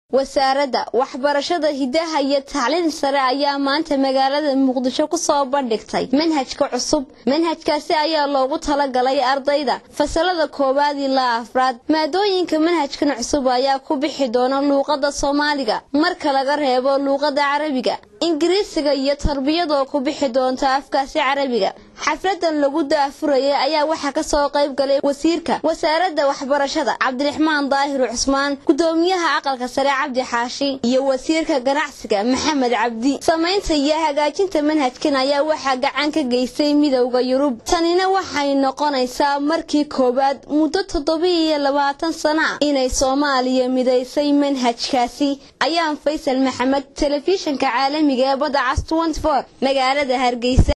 wasaaradda waxbarashada hidaha iyo tacliin sare ayaa maanta magaalada muqdisho ku soo bandhigtay manhajka cusub manhajkaasi ayaa loogu talagalay ardayda fasalada koowaad ilaa afraad maadooyinka manhajkan cusub ayaa ku bixi doona luuqada soomaaliga marka laga reebo luuqada carabiga ingiriisiga iyo tarbiyadoo ku bixi doonta afkaasi carabiga xafladan lagu daafurayay ayaa waxaa kasoo qayb galay wasiirka wasaaradda waxbarashada cabdiraxmaan daahir cusmaan gudoomiyaha aqalka sare cabdi xaashi iyo wasiirka ganacsiga maxamed cabdi samaynta iyo hagaajinta manhajkan ayaa waxaa gacan ka geystay midowda yurub tanina waxay noqonaysaa markii koowaad muddo toddobiiyo labaatan sana ah inay soomaaliya midaysay manhajkaasi ayaan faysal maxamed telefishinka caalamiga ee badda cas magaalada hargeysa